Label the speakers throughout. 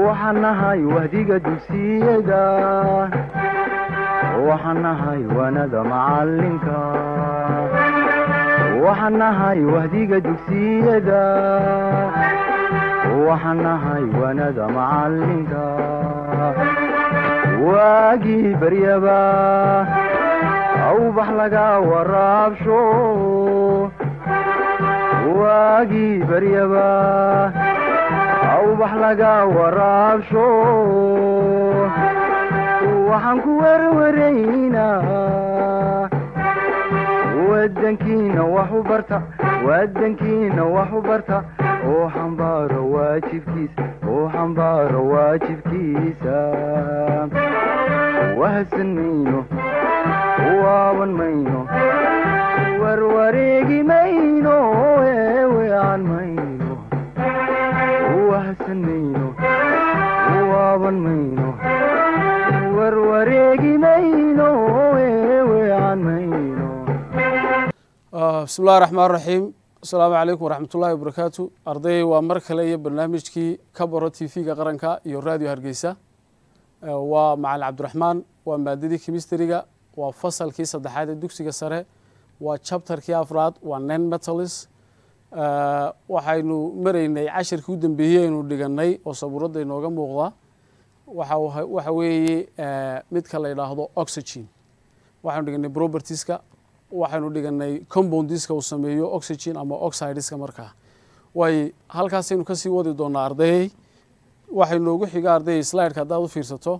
Speaker 1: waxaan nahay wahdiga dugsiyada waxaan nahay waanada macalinka waxaan nahay wahdiga dugsiyada waxaan nahay waanada macalinka waagii baryaba awbax laga waraabsho waagii baryaba awbax laga waraabsho waxaan ku werwaraynaa wadankiina wax u barta wadankiina wax u barta oo xambaaro waajibkiisa oo xambaaro waajibkiisa wahadsan mayno waaban mayno warwareegi mayno eewean mayno wahadsan mayno waaban mayno warwareegi mayno eewean mayno
Speaker 2: bismi llahi raxmaan raxiim asalaamu calaykum waraxmat ullahi wabarakaatu arday waa mar kale iyo barnaamijkii ka baro t v-ga qaranka iyo radio hargeysa waa macalin cabdiraxmaan waa maadadii chemistryga waa fasalkii saddexaad ee dugsiga sare waa chapterkii afraad waa nen metalis waxaynu maraynay cashirkii u dambeeyey aynu dhiganay oo sabuuradda inooga muuqda waxa weeye midka la yidhaahdo oxygen waxaynu dhiganay propertieska waxaynu dhiganay compoundiska uu sameeyo oxygen ama oxideska markaa way halkaasaynu kasii wadi doonaa ardayey waxay noogu xiga ardayey slideka haddaad u fiirsato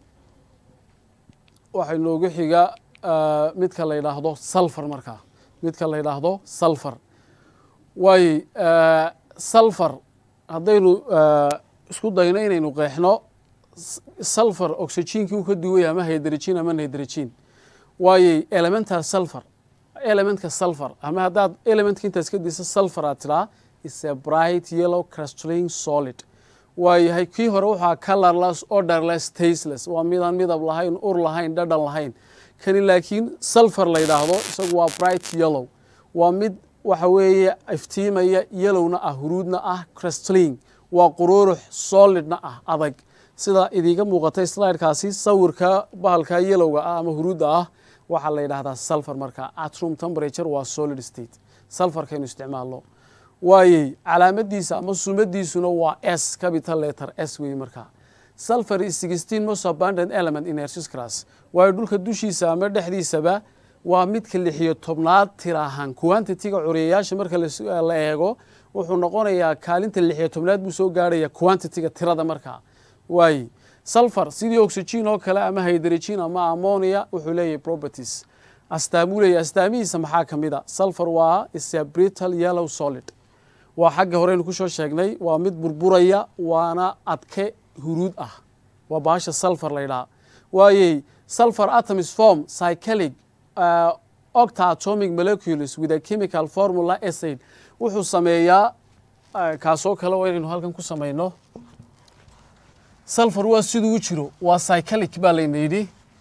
Speaker 2: waxay noogu xiga midka la yidhaahdo sulfar markaa midka la yidhaahdo sulfar way sulfar haddaynu isku dayno inaynu qeexno sulfar oxygenkii uu ka duwaya ama hydrogen ama hydrogen waayey elemental sulfar elementka sulfar ama haddaad elementka intaas ka disa sulfar aad tidhaa is a bright yellow crystalline solid waayahay kii hore waxaa colorless orderless tasteless waa midaan midab lahayn ur lahayn dhadhan lahayn kani laakiin sulfar la yidhaahdo isagu waa bright yellow waa mid waxa weeye iftiimaya yellowna ah huruudna ah crystalline waa quruurux solidna ah adag sida idiiga muuqatay slidekaasi sawirka bahalka yellowga ah ama huruudda ah waxaa la yidhahdaa sulfar markaa at room temperature waa solid state sulfarkaynu isticmaalno waayey calaamadiisa ama sumadiisuna waa s capital letter s wey markaa sulfar is sixteen most abundant element in earth's class waayo dhulka dushiisa ama dhexdiisaba waa midka lixiyo tobnaad tirahan quantitiga curiyayaasha marka la eego wuxuu noqonayaa kaalinta lixiyo tobnaad buu soo gaarhaya quantitiga tirada markaa waaye sulfar sidii oxygen oo kale ama hydrogen ama ammonia wuxuu leeyahay properties astaamuu leeyahy astaamihiisa maxaa ka mid a sulfar waa is a brittle yellow solid waa xagga horeynu kusoo sheegnay waa mid burburaya waana adke huruud ah waa baasha sulfar la ydhaha waayey sulfar atoms form cyclic uh, octa atomic molecules with a chemical formula acid wuxuu sameeyaa uh, kaasoo kale oo inaynu halkan ku samayno sulfar waa siduu u jiro waa cyclic baa layna yidhi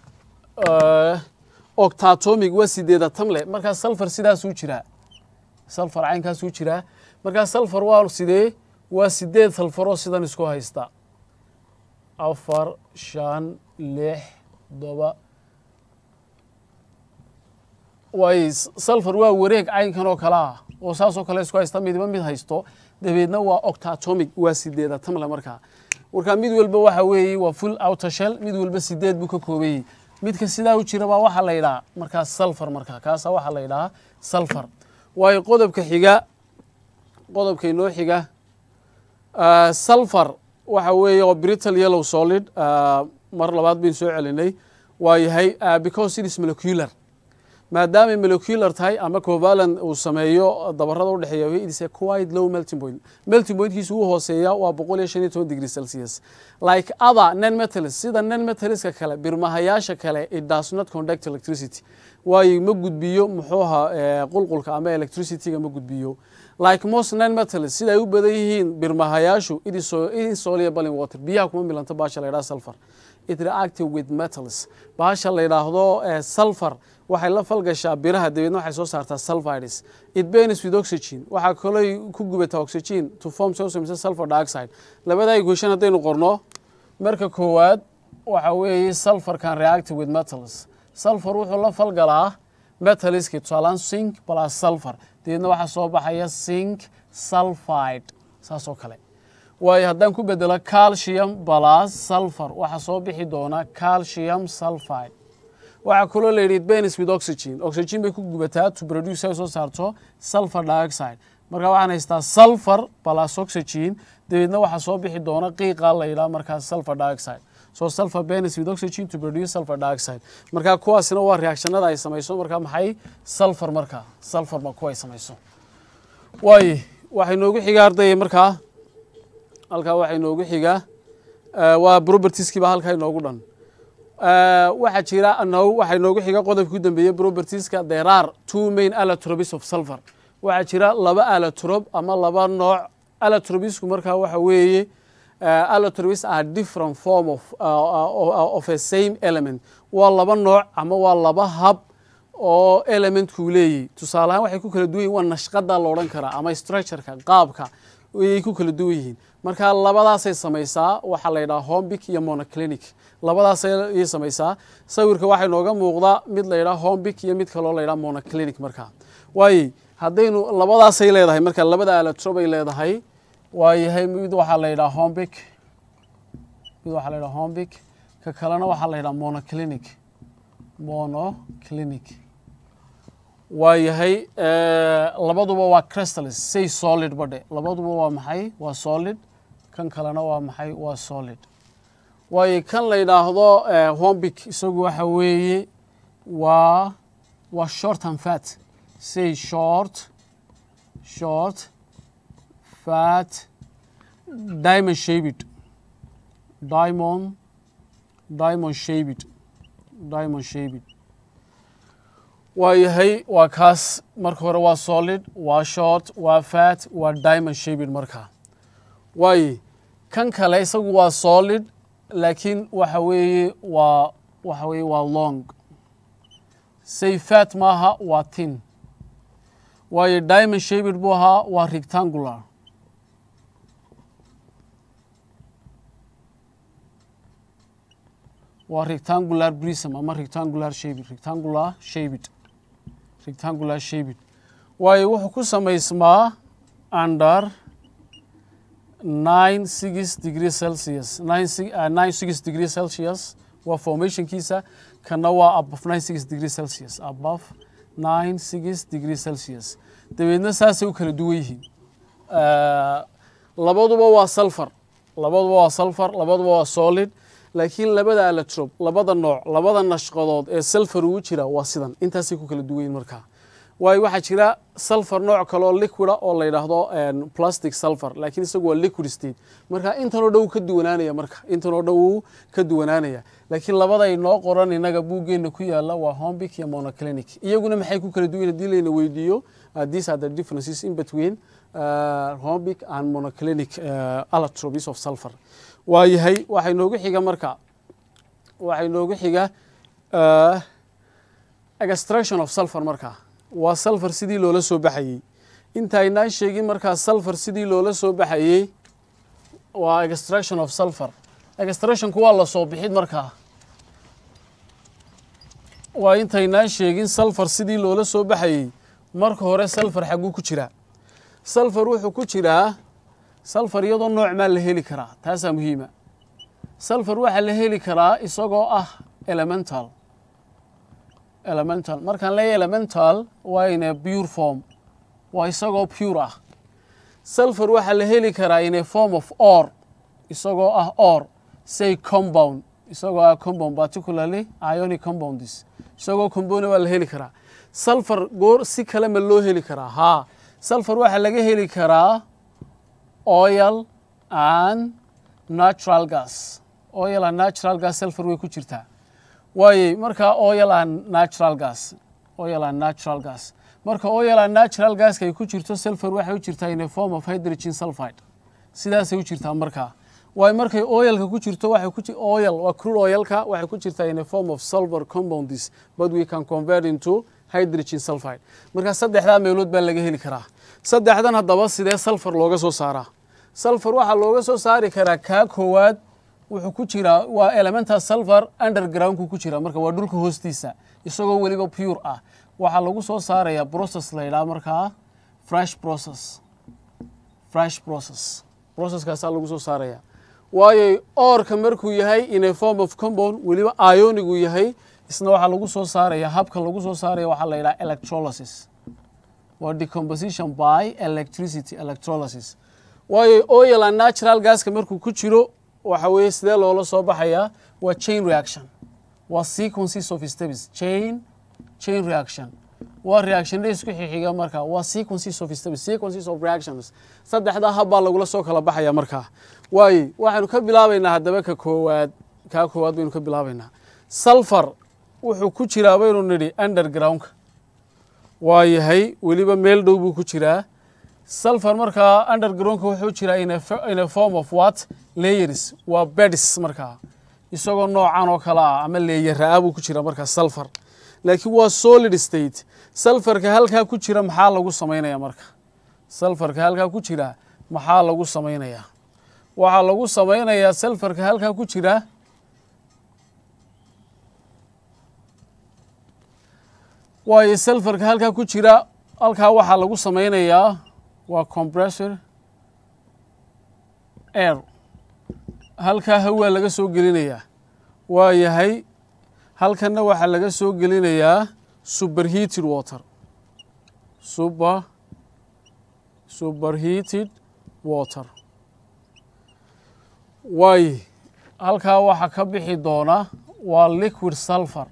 Speaker 2: octatomic waa sideeda tamle markaa sulfar sidaasuu jiraa sulfar caynkaasuu jiraa markaa sulfar waa sidee waa sideed sulfaroo sidan isku haysta afar shan lix todoba waay sulfar waa wareeg caynkan oo kale ah oo saasoo kale isku haysta midiba mid haysto dabeedna waa octatomic waa sideeda tamle markaa markaa mid walba waxa weeye waa full outashel mid walba sideed buu ka koobayey midka sidaa u jira baa waxaa la yidhaha markaa sulfar markaa kaasa waxaa la yidhahaa sulfar waayo qodobka xiga qodobka inoo xiga sulfar waxa weeye oo brittle yellow solid mar labaad baynu soo celinay waa yahay because it is molecular maadaamay molecular tahay ama covalan uu sameeyo dabarada udhexeeya it is a quite low melting point melting pointkiisu uu hooseeya waa boqol iyo shan iyo toban degree celsius like other non metals sida non metaliska kale birmahayaasha kale it does not conduct electricity waayo ma gudbiyo muxuuha qulqulka ama electricityga ma gudbiyo like most non metals sida ay u badan yihiin birmahayaashu it is insoluble in water biyaha kuma milanto baasha la yidhaha sulfur it reactive with metals baasha la yidhaahdo sulfur waxay la falgashaa biraha dabeedna waxay soo saartaa sulfides it burns with oxygen waxaa kaloo ku gubataa oxygen to form so sulfur dioxide labada equation haddaynu qorno marka koowaad waxa weeye sulfur can react with metals sulfur wuxuu la falgalaa metaliski tusaalaan sink plus sulfur dabeedna waxaa soo baxaya sink sulfide saas oo kale waayo haddaan ku bedelo calcium plus sulfur waxaa soo bixi doona calcium sulfide waxaa kaloo la yidhi benis with oxygen oxygen bay ku gubataa to produce ay soo saarto sulfur dioxide marka waxaan haystaa sulfur plus oxygen dabeedna waxaa soo bixi doona qiiqa la yidhaha markaas sulfur dioxide so sulfur benis with oxygen to produce sulfur dioxide marka kuwaasina waa reactionada ay samayso marka maxay sulfur marka sulfur ba kuwa ay samayso waayo waxay noogu xiga ardayay markaa halkaa waxay noogu xiga waa propertieskiiba halkaa inoogu dhan waxaa jira no waxay noogu xiga qodobka ku dambeeyey propertieska there are two main allotropes of sulfur waxaa jira laba allotrope ama laba nooc allotropesku markaa waxa weeye allotropes are different form of, uh, of a same element waa laba nooc ama waa laba hab oo elementkuu leeyahy tusaale ahaan waxay ku kala duwan yihin waa nashqada la odhan karaa ama structureka qaabka ayay ku kala duwan yihiin marka labadaasay samaysaa waxaa la yidhaha hombic iyo monoclinic labadaasay samaysaa sawirka waxay nooga muuqdaa mid la yidhaha hombic iyo mid kaloo la yidhaha monoclinic markaa waaye haddaynu labadaasay leedahay marka labada alatrob ay leedahay waayahay mid waxaa la yidhaha hombic mid waxaa la yidhaha hombic ka kalena waxaa la yidhaha monoclinic monoclinic waayahay labaduba waa crystals say solid badhe labaduba waa maxay waa solid kan kalena waa maxay waa solid waayo kan la yidhaahdo hombic isagu waxa weeye waa waa short and fat say short short fat diamond shaped diamond diamond shaped diamond shaped waa yahay waa kaas marka hore waa solid waa short waa fat waa diamond shaped markaa waaye kan kale isagu waa solid laakiin waxa weeye waa waxa weeye waa long say fat maaha waa tin waayo diamond shaped buu ahaa waa rectangular waa rectangular prism ama rectangular shaped rectangular shaped rectangular shaped waayo wuxuu ku samaysmaa under nine six degree celsius nine nine six degree celsius waa formationkiisa kana waa above nine six degree celsius above nine six degree celsius dabeedna saasay u kala duwan yihiin labaduba waa sulfur labaduba waa sulfur labaduba waa solid laakiin labada alatrob labada nooc labada nashqadood ee sulfur ugu jira waa sidan intaasay ku kala duwan yihin markaa waayo waxaa jira sulfur nooc kaleoo liquida oo la yidhaahdo plastic sulfur laakiin isagu waa liquid state marka intanoo dhan wuu ka duwanaanaya marka intanoo dhan wuu ka duwanaanaya laakiin labaday noo qoran inaga buuggeena ku yaala waa hombic iyo monoclinic iyaguna maxay ku kala duwan hadii layna weydiiyo these are the differences in between uh, hombic and monoclinic uh, allotropes of sulfur waa yahay waxay noogu xiga marka waxay noogu xiga uh, extraction of sulfur marka waa sulfur sidii loola soo baxayey intaynaan sheegin markaa sulfur sidii loola soo baxayey waa extraction of sulfur extractionku waa la soo bixid markaa waa intaynaan sheegin sulfur sidii loola soo baxayey marka hore sulfur xagguu ku jiraa sulfur wuxuu ku jiraa sulfur iyadoo nooc maa la heli karaa taasaa muhiima sulfur waxaa la heli karaa isagoo ah elemental elemental markaan leeyahy elemental waa in a pure form waa isagoo pure ah sulfur waxaa la heli karaa in a form of or isagoo ah or say compound isagoo ah compound particularly ionic compounds isagoo compound waa la heli karaa sulfur goor si kale ma loo heli karaa haa sulfur waxaa laga heli karaa oil and natural gas oil and natural gas sulfur way ku jirtaa waayey marka oil and natural gas oil and natural gas marka oil and natural gaska ay ku jirto sulfur waxay u jirtaa in a form of hydrogen sulfide sidaasay u jirtaa markaa waayo markay oilka ku jirto waxay ku oil waa crude oilka waxay ku jirtaa in a form of sulfur compounds but we can convert into hydrogen sulfide marka saddexdaa meelood baa laga heli karaa saddexdan haddaba sidee sulfur looga soo saaraa sulfur waxaa looga soo saari karaa kaa koowaad wuxuu ku jiraa waa elementa sulfur undergroundku ku jira marka waa dhulka hoostiisa isagoo weliba pure ah waxaa lagu soo saaraya process la yidhaha markaa fresh process fresh process processkaasaa lagu soo saaraya waayo oorka markuu yahay in a form of compound weliba ionigu yahay isna waxaa lagu soo saaraya habka lagu soo saaraya waxaa la yidhaha electrolysis waa decomposition by electricity electrolysis waayo oil and natural gaska markuu ku jiro waxa weeye sidee loola soo baxayaa waa chain reaction waa sequences of steps chain chain reaction waa reactionna isku xixiga marka waa sequences of steps sequences of reactions saddexdaa hab baa lagula soo kala baxaya markaa waayo waxaynu ka bilaabaynaa haddaba ka koowaad kaa koowaad baynu ka bilaabaynaa sulfur wuxuu ku jiraa baynu nidhi undergroundka waa yahay weliba meel dhow buu ku jiraa sulfur markaa undergroundka wuxuu jiraa in a fo- in a form of what layers waa beds markaa isagoo noocan oo kale ah ama leeyara-a buu ku jira markaa sulfur laakiin waa solid state sulfurka halkaa ku jira maxaa lagu samaynaya marka sulfurka halkaa ku jira maxaa lagu samaynayaa waxaa lagu samaynayaa sulfurka halkaa ku jira waayo sulfurka halkaa ku jira halkaa waxaa lagu samaynayaa waa compressor air halkaa hawaa laga soo gelinayaa waa yahay halkanna waxaa laga soo gelinayaa superheated water super superheated water waay halkaa waxaa ka bixi doona waa liquid sulfur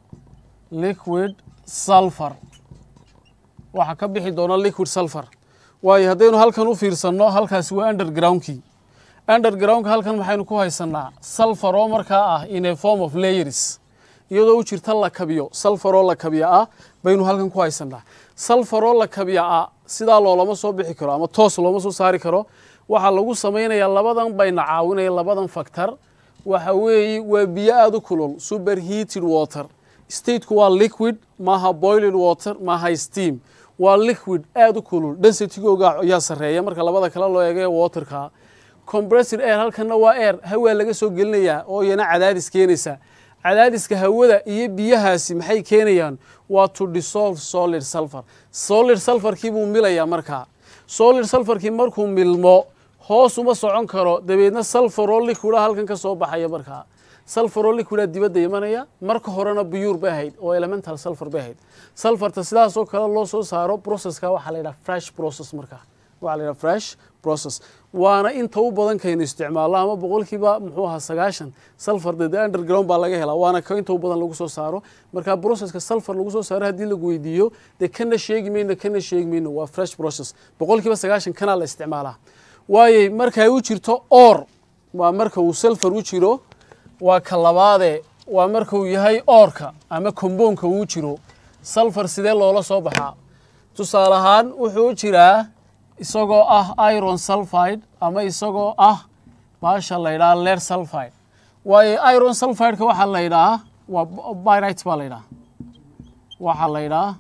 Speaker 2: liquid sulfur waxaa ka bixi doona liquid sulfur waayo haddaynu halkan u fiirsanno halkaasi waa undergroundkii undergroundka halkan maxaynu ku haysanaa sulfur oo markaa ah in a form of layers iyadoo u jirta la kabiyo sulfur oo la kabiya ah baynu halkan ku haysanaa sulfur oo la kabiya ah sidaa loolama soo bixi karo ama toos looma soo saari karo waxaa lagu samaynayaa labadan bayna caawinaya labadan factor waxa weeye waa biyo aada u kulul superheated water stateku waa liquid maaha boiling water maaha steam waa liquid aada u kulul densitigooga ayaa sarreeya marka labada kale loo eega ee waterka compressed air halkanna waa air hawaa laga soo gelinayaa oo iyana cadaadis keenaysa cadaadiska hawada iyo biyahaasi maxay keenayaan waa to dissolve solid sulfur solid sulfurkii buu milayaa markaa solid sulfurkii markuu milmo hoos uma socon karo dabeedna sulfur oo liquida halkan ka soo baxaya markaa sulfur oo liquida dibadda imanaya marka horena buyuur bay ahayd oo elemental sulfur bay ahayd sulfurta sidaasoo kale loo soo saaro processka waxaa la yidhaha fresh process markaa waxaa la yidhaha fresh process waana inta u badan kaynu isticmaalno ama boqolkiiba muxuu ahaa sagaashan sulfur de underground baa laga helaa waana ka inta u badan lagu soo saaro marka processka sulfur lagu soo saaro haddii lagu weydiiyo dee kana sheegi mayno kana sheegi mayno waa fresh process boqolkiiba sagaashan kanaa la isticmaalaa waayey markay u jirto or waa marka uu sulfur u jiro waa ka labaade waa marka uu yahay oorka ama komboonka uu jiro sulfur sidee loola soo baxaa tusaale ahaan wuxuu u jiraa isagoo ah iron sulfide ama isagoo ah baasha la yidhaha leer sulfide waayo iron sulfideka waxaa la yidhahaa waa byrite baa la yidhaha waxaa la yidhaha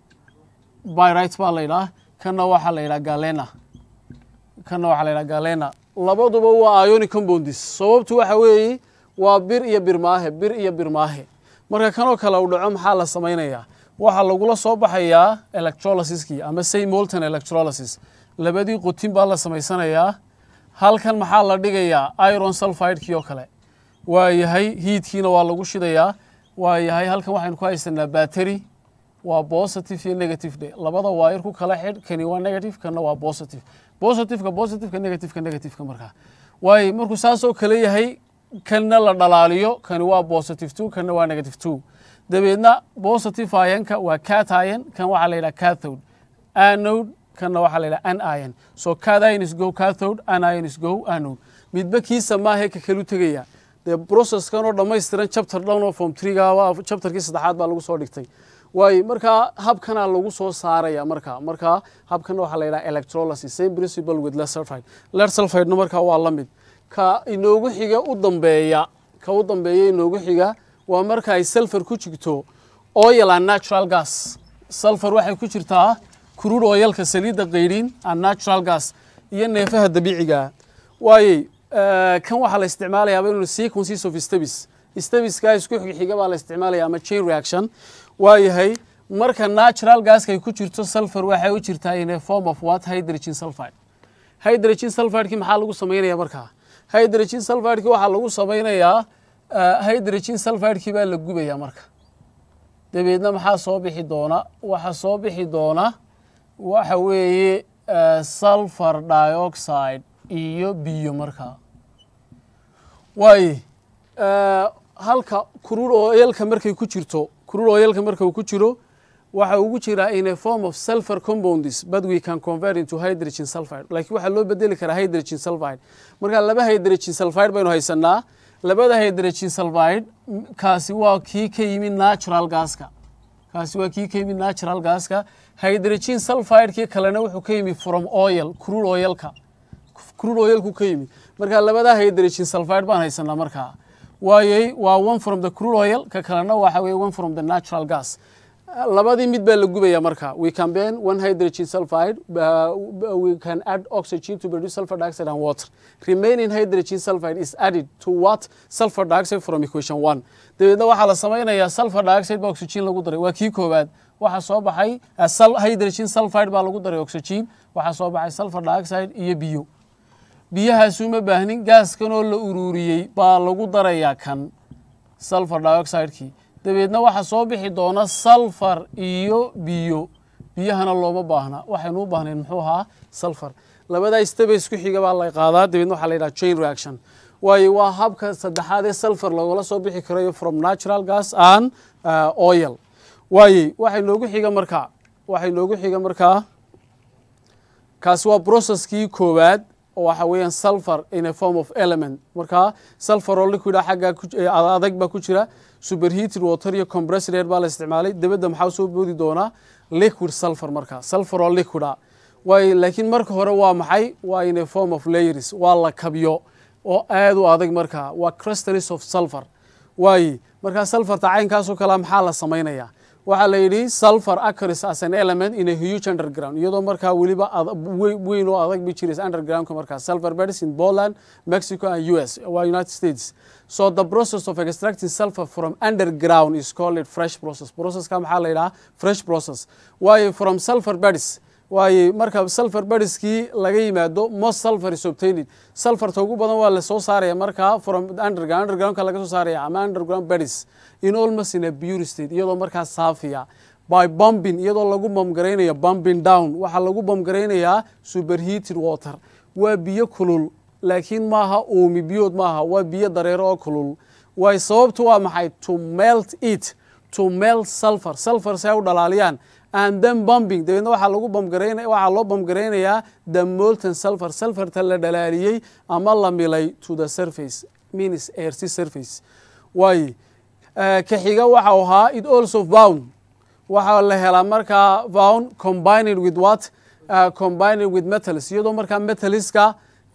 Speaker 2: byrite baa la yidhaha kanna waxaa la yidhaha galena kanna waxaa la yidhaha galena labaduba waa ionic compounds sababtu waxa weeye waa bir iyo birmaahe bir iyo birmaahe marka kanoo kale u dhaco maxaa la samaynayaa waxaa lagula soo baxayaa electrolysiskii ama say molten electrolysis labadii qotin baa la samaysanayaa halkan maxaa la dhigayaa iron sulfidekii oo kale waa yahay hiidkiina waa lagu shidayaa waa yahay halkan waxaynu ku haysanaa battery waa positive iyo negative de labada waayar ku kala xidh kani waa negative kana waa positive positiveka positiveka negativeka negativeka markaa waayo markuu saasoo kale yahay kanna la dhalaaliyo kani waa positive two kana waa negative two dabeedna positive ironka waa cat iron kan waxaa la yidhaha cathode anode kanna waxaa la yidhaha anion so cat iron is go cathode anion is go anode midba kiisa maahe ka kalu tegaya dee processkan oo dhammaystiran chapter dhan oo form threegaaba chapterkii saddexaad baa lagu soo dhigtay waayo markaa habkanaa lagu soo saaraya markaa markaa habkana waxaa la yidhaha electrolysis same principle with lead sulfide lead sulfidena markaa waa la mid ka inoogu xiga u dambeeya ka u dambeeya inoogu xiga waa marka ay sulfur ku jirto oil and natural gas sulfur waxay ku jirtaa crude oilka saliidda qaydhin and natural gas iyo neefaha dabiicigaa waayey kan waxaa la isticmaalayaaba inuu sequences of stabis stabiska isku xigxiga baa la isticmaalaya ama chain reaction waa yahay marka natural gaska ay ku jirto sulfur waxay u jirtaa in a form of what hydrogen sulfide hydrogen sulfideki maxaa lagu samaynaya markaa hydrogen sulfideki waxaa lagu samaynayaa hydrogen sulfidekii baa la gubaya marka dabeedna maxaa soo bixi doona waxa soo bixi doona waxa weeye sulfur dioxide iyo biyo markaa waaye halka kurur oyalka markay ku jirto kurur oyalka marka uu ku jiro waxa ugu jiraa in a form of sulfur compounds but we can convert into hydrogen sulfide laakiin waxaa loo bedeli karaa hydrogen sulfide marka laba hydrogen sulfide baynu haysanaa labada hydrogen sulfide kaasi waa kii ka yimid natural gaska kaasi waa kii ka yimid natural gaska hydrogen sulfidekii kalena wuxuu ka yimid from oil crude oilka crude oilku ka yimid marka labada hydrogen sulfide baan haysanaa markaa waayey waa one from the crude oil ka kalena waxa weye one from the natural gas labadii mid baa la gubaya marka we can burn one hydrogen sulfide uh, we can add oxygen to produce sulfur dioxide and water remaining hydrogen sulfide is added to what sulfur dioxide from equation one dabeedna waxaa la samaynayaa sulfur dioxide ba oxygen lagu daray waa kii koowaad waxaa soo baxay hydrogen sulfide baa lagu daray oxygen waxaa soo baxay sulfur dioxide iyo biyo biyahaasuma baahnin gaaskan oo la ururiyey baa lagu darayaa kan sulfur dioxidekii dabeedna waxaa soo bixi doona sulfur iyo biyo biyahana looma baahna waxaynu u baahnayn muxuu ahaa sulfur labadaa staba isku xiga baa la qaadaa dabeedna waxaa la yidhaha chain reaction waayo waa habka saddexaad ee sulfur lagula soo bixi karayo from natural gas and oil waaye waxay noogu xiga markaa waxay noogu xiga markaa kaasi waa processkii koowaad waxa weeyaan sulfur in a form of element markaa sulfur oo liquid ah xaggaa adag baa ku jira superheated water iyo compressed air baa la isticmaalay dabadda maxaa soo boodi doonaa liquid sulfur markaa sulfur oo liquid ah waayo laakiin marka hore waa maxay waa in a form of layers waa la kabyo oo aad u adag markaa waa crystals of sulfur waaye markaa sulfurta caynkaasoo kalea maxaa la samaynayaa waxaa la yidhi sulfur acris as an element in a huge underground iyadoo markaa weliba weyn oo adag bi jiraysa undergroundka markaa sulfur beds in Poland Mexico and US waa United States so the process of extracting sulfur from underground is called a fresh process processka maxaa la yidhaha fresh process waayo from sulfur beds waaye marka sulfur bedskii laga yimaado most sulfur is obtained sulfurta ugu badan waa lasoo saaraya markaa from underground undergroundka laga soo saaraya ama underground beds in almost in a pure state iyadoo markaa saafiya by bombing iyadoo lagu bomgaraynayo bombing down waxaa lagu bomgaraynayaa superheated water waa biyo kulul laakiin maaha uumi biyood maaha waa biyo dareero oo kulul waay sababtu waa maxay to melt it to melt sulfur sulfur si ay u dhalaaliyaan and then bombing dabeedna waxaa lagu bomgarayn waxaa loo bomgaraynayaa the molten sulfur sulfurta la dhalaaliyey ama la milay to the surface means airty surface waaye ka xiga waxau ahaa it also bound waxaa la helaa markaa bound combined with what uh, combined with metals iyadoo markaa metaliska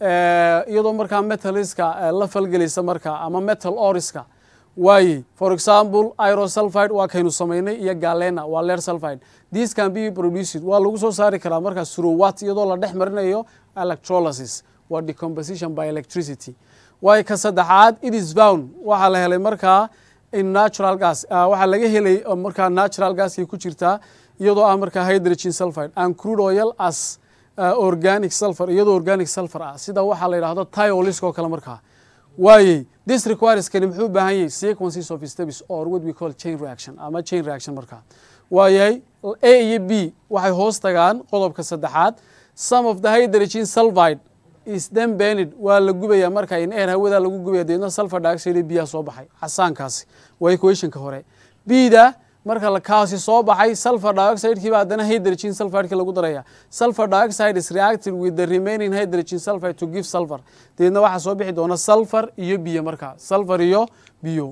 Speaker 2: iyadoo markaa metaliska la falgelaysa markaa ama metal oriska waaye for example irosulfide waa kaynu samaynay iyo galena waa leer sulfide this can be produced waa lagu soo saari karaa markaa surowat iyadoo la dhex marinayo electrolysis waa decomposition by electricity waayo ka saddexaad it is bound waxaa la helay markaa in natural gas waxaa laga helay markaa natural gaskay ku jirtaa iyadoo ah markaa hydrogen sulfide and crude oil as organic sulfur iyadoo organic sulfur ah sida waxaa la yidhahdo tiolisk oo kale markaa waayey this requires kani muxuu u baahan yahay sequences of steps or what we call chain reaction ama chain reaction markaa waayahay a iyo b waxay hoos tagaan qodobka saddexaad some of the hydrogen sulfide is then burned waa la gubaya marka in air hawada lagu gubaya deedna sulfur dioxide biyaha soo baxay casaankaasi waa equationka hore bda marka kaasi soo baxay sulfur dioxide-kiiba haddana hydrogen sulfide-ki lagu daraya sulfur dioxide is reacted with the remaining hydrogen sulfide to give sulfur deedna waxaa soo bixi doona sulfur iyo biyo markaa sulfur iyo biyo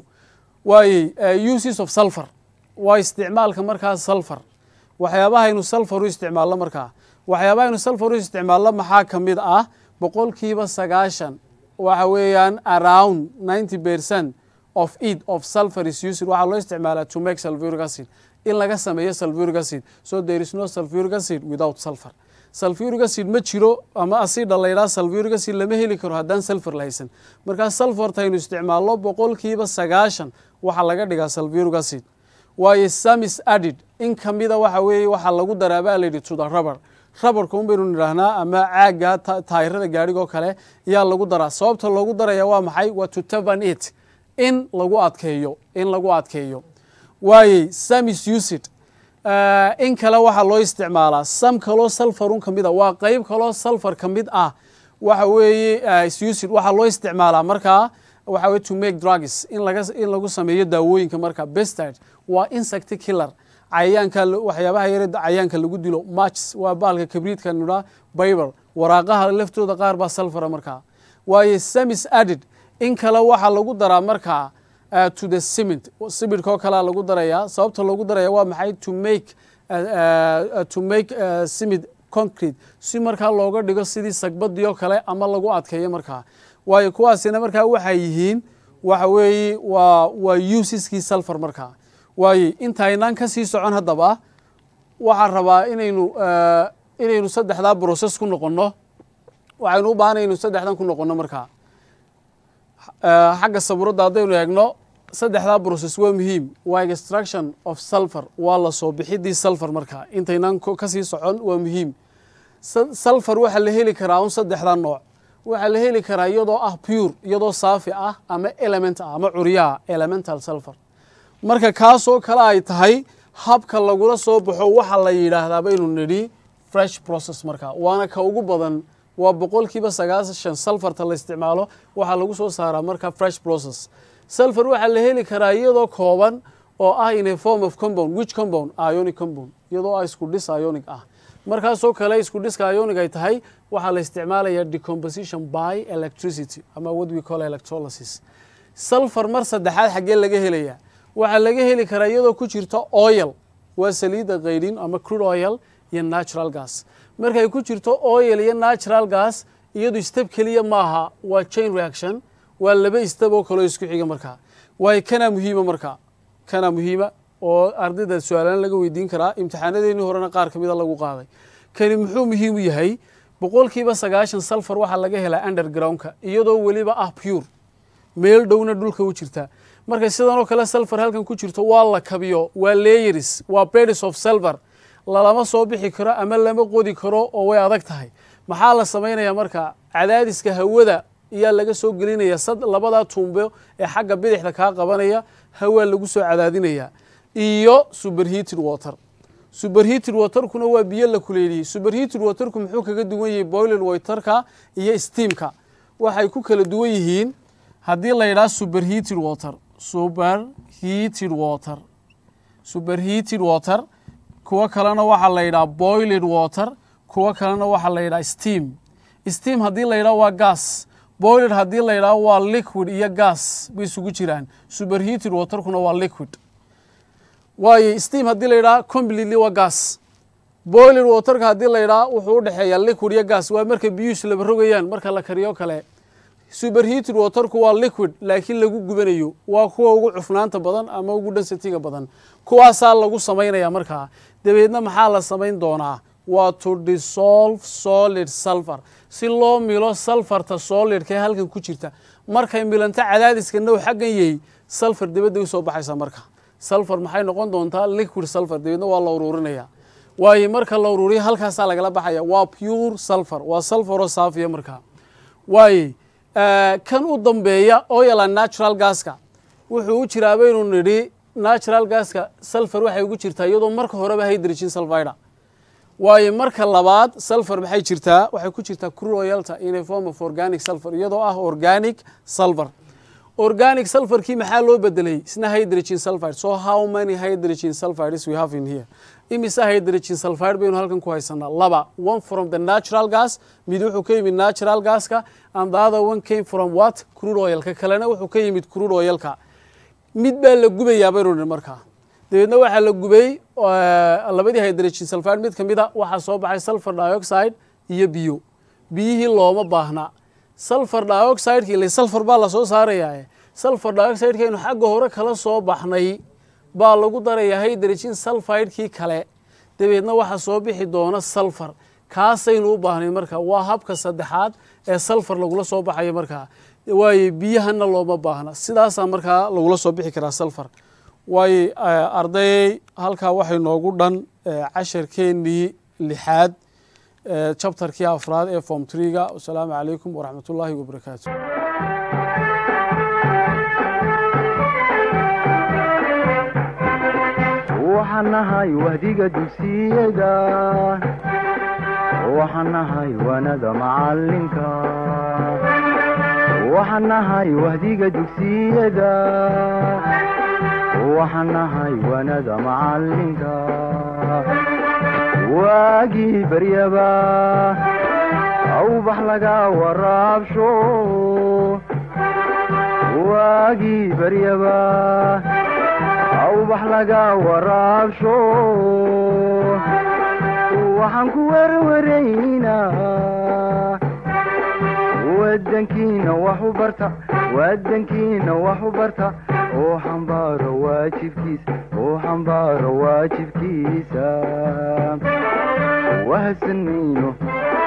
Speaker 2: waayey uses of sulfur waa isticmaalka markaa sulfur waxyaabahaynu sulfur u isticmaalno markaa waxyaabahaynu sulfur u isticmaalno maxaa ka mid ah boqolkiiba sagaashan waxa weeyaan around ninety percent of it of sulfur is used waxaa loo isticmaalaa to make sulfuric acid in laga sameeyo sulfuric acid so there is no sulfuric acid without sulfur sulfuric acid ma jiro ama asida la yidhaha sulfuric acid lama heli karo haddaan sulfur la haysan markaa sulfurta aynu isticmaalno boqolkiiba sagaashan waxaa laga dhigaa sulfuric acid waayo samis added in kamida waxa weeye waxaa lagu daraa baa layidhi to the rubber rabarka un baynu nidhaahnaa ama caagga taayirada gaadhigoo kale yaa lagu daraa sababta loogu daraya waa maxay waa to tavan it in lagu adkeeyo in lagu adkeeyo waayey samis usid in kale waxaa loo isticmaalaa sam kaloo salfarun ka mid a waa qeyb kaloo salfar ka mid ah waxa weeye usid waxaa loo isticmaalaa markaa waxa weye to make drugs in laga in lagu sameeyo daawooyinka marka bestide waa insect killer cayayaanka waxyaabaha yare cayayaanka lagu dilo matches waa baalka kabriidka nidhaa bible waraaqaha laftooda qaar baa salfara markaa waayo samis added in kale waxaa lagu daraa markaa to the cement cimidka oo kalea lagu darayaa sababta loogu daraya waa maxay to make to make cimid concrete si markaa looga dhigo sidii sagbadii oo kale ama lagu adkeeyo markaa waayo kuwaasina markaa waxay yihiin waxa weeye waa waa usiskii sulfur markaa waaye intaynaan ka sii socon haddaba waxaan rabaa inaynu inaynu saddexdaa brocess ku noqonno waxaynu u baahanay inu saddexdan ku noqonno markaa xagga saburadda haddaynu eegno saddexdaa brocess waa muhiim waa extraction of sulfur waa la soo bixidii sulfur markaa intaynaan kasii socon waa muhiim sulfur waxaa la heli karaa un saddexdaa nooc waxaa la heli karaa iyadoo ah pure iyadoo saafi ah ama element ah ama curyaha elemental sulfur marka kaasoo kale ay tahay habka lagula soo baxo waxa la yidhaahdaa baynu nidhi fresh process markaa waana ka ugu badan waa boqolkiiba sagaashan sulfarta la isticmaalo waxaa lagu soo saaraa marka fresh process sulfur waxaa la heli karaa iyadoo kooban oo ah in a form of compound which compound ionic compound iyadoo ah isku dhis ionic ah markaasoo kale isku dhiska ionic ay tahay waxaa la isticmaalaya decomposition by electricity ama what we call electrolysis sulfur mar saddexaad xaggee laga helaya waxaa laga heli karaa iyadoo ku jirto oil waa saliidda kaydhin ama crude oil iyo natural gas markay ku jirto oil iyo natural gas iyadu step keliya maaha waa chain reaction waa laba step oo kaleo isku xiga markaa waayo kanaa muhiima markaa kanaa muhiima oo ardayda su-aalaan laga weydiin karaa imtixaanadeennii horena qaar ka mida lagu qaaday kani muxuu muhiim u yahay boqolkiiba sagaashan sulfur waxaa laga helaa undergroundka iyadoo weliba ah pure meel dhowna dhulka u jirta markay sidan oo kale sulfur halkan ku jirto waa la kabiyo waa layers waa beds of silver lalama soo bixi karo ama lama qodi karo oo way adag tahay maxaa la samaynayaa marka cadaadiska hawada ayaa laga soo gelinaya sad labadaa tuumbo ee xagga bidixda kaa qabanaya hawaa lagu soo cadaadinaya iyo superheated water superheated waterkuna waa biyo la kuleeliyey superheated waterku muxuu kaga duwan yahay boiler waterka iyo steamka waxay ku kala duwan yihiin haddii la yidhaha superheated water superheated water superheated water kuwo kalena waxaa la yidhaha boiled water kuwo kalena waxaa la yidhaha steam steam haddii la yidhaha waa gas boiled haddii la yidhaho waa liquid iyo gas bay isugu jiraan superheated waterkuna waa liquid waayo steam haddii la yidhaha completely waa gas boiled waterka haddii la yidhaha wuxuu u dhexeeyaa liquid iyo gas waa marka biyuus laba rogayaan marka la kariyo kale superheated waterku waa liquid laakiin lagu gubanayo waa kuwa ugu cufnaanta badan ama ugu densitiga badan kuwaasaa lagu samaynaya markaa dabeedna maxaa la samayn doonaa waa to dissolve solid sulfur si loo milo sulfarta solidka ee halkan ku jirta markay milanto cadaadiska now xaggan yahay sulfur dibadda usoo baxaysa marka sulfur maxay noqon doontaa liquid sulfur dabeedna waa la ururinaya waayo marka la ururiyo halkaasaa lagala baxaya waa pure sulfur waa sulfuroo saafiya markaa waaye kan u dambeeya oila natural gaska wuxuu u jiraa baynu nidhi natural gaska sulfur waxay ugu jirtaa iyadoo marka horeba hydrogen sulfida waayo marka labaad sulfur maxay jirtaa waxay ku jirtaa crude oilta in a form of organic sulfur iyadoo ah organic sulfur organic sulfurkii maxaa loo bedelay isna hydrogen sulfide so how many hydrogen sulfides we have in here imise hydrogen sulfide baynu halkan ku haysanaa laba one from the natural gas mid wuxuu ka yimid natural gaska and the other one came from what crude oilka kalena wuxuu ka yimid crude oilka mid baa la gubayaa baynu nihi markaa dabeedna waxaa la gubay labadii hydrogen sulfide mid ka mid a waxaa soo baxay sulfur dioxide iyo biyo biyihii looma baahna sulfur dioxideki ile sulfur baa lasoo saarayaa sulfur dioxidekaynu xagga hore kala soo baxnay baa lagu darayaa hydrogen sulfidekii kale dabeedna waxaa soo bixi doona salfar kaasaynu u baahnay marka waa habka saddexaad ee salfar lagula soo baxayo markaa waaye biyahana looma baahna sidaasaa markaa lagula soo bixi karaa salfar waaye ardayey halkaa waxay noogu dhan casharkeennii lixaad chapterkii afraad ee form trega wasalaamu calaykum waraxmat ullaahi wabarakaatu
Speaker 1: waxaan nahay wahdiga dugsiyada waxaan nahay waanada macalinka waxaan nahay wahdiga dugsiyada waxaan nahay waanada macalinka waagii baryaba awbax laga waraabsho waagii baryaba awbax laga waraabsho waxaan ku werwaraynaa wadankiina wax u barta wadankiina wax u barta oo xambaaro waajibkiisa oo xambaaro waajibkiisa wahadsan mayno